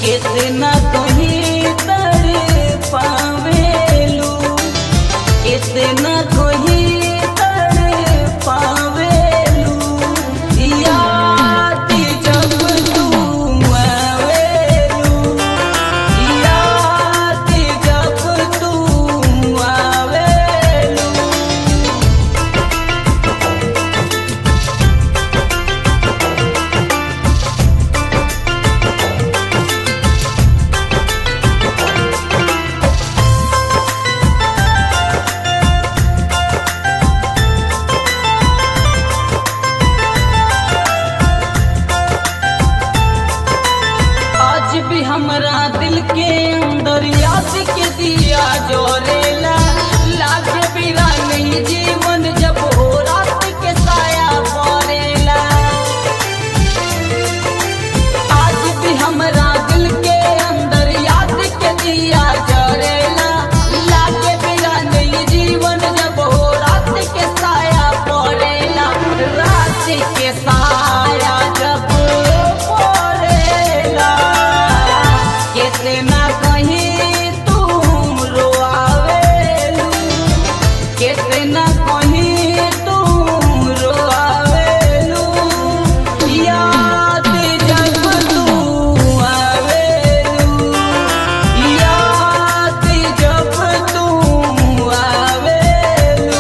कितना कहीं तर पावेलू कितना कहीं तर पावेलू याद जब तू आवेलू याद जब तू आवेलू आज भी हमरा दिल के अंदर याद के दिया जोरेला लागे बिना नहीं जीवन जब हो रात के साया पड़ेला आज भी हमरा दिल के अंदर याद के दिया जोरेला लागे बिना नहीं जीवन जब हो रात के साया पड़ेला रात के साया जब पड़ेला कितना कहीं तुम रोआवेलू कितना कहीं तुम रोआवेलू याद जब तू आवेलू याद जब तू आवेलू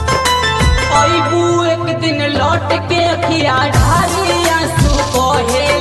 अबू एक दिन लौट के अखिया ढारी आंसू कहे